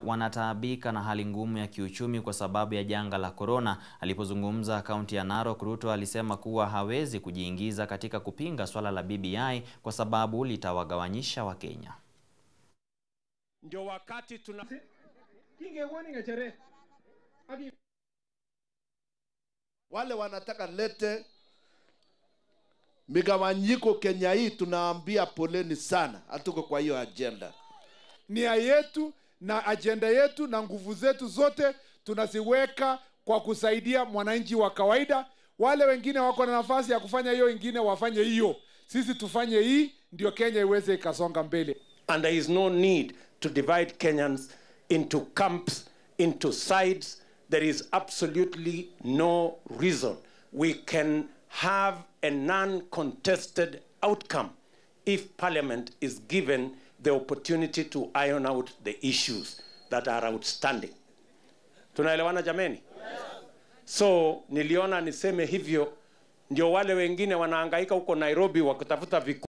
wanataabika na hali ngumu ya kiuchumi kwa sababu ya janga la korona. Alipozungumza kaunti ya Narok, Ruto alisema kuwa hawezi kujiingiza katika kupinga swala la BBI kwa sababu litawagawanyisha Wakenya. Ndio wakati tuna wale wanataka lete migawanyiko Kenya hii, tunaambia poleni sana, hatuko kwa hiyo agenda. nia yetu na ajenda yetu na nguvu zetu zote tunaziweka kwa kusaidia mwananchi wa kawaida. Wale wengine wako na nafasi ya kufanya hiyo, ingine wafanye hiyo, sisi tufanye hii, ndio Kenya iweze ikasonga mbele. and there is no need to divide Kenyans into camps, into sides. There is absolutely no reason. We can have a non-contested outcome if Parliament is given the opportunity to iron out the issues that are outstanding. Tunaelewana jameni? So niliona niseme hivyo, ndio wale wengine wanahangaika huko Nairobi wakitafuta viku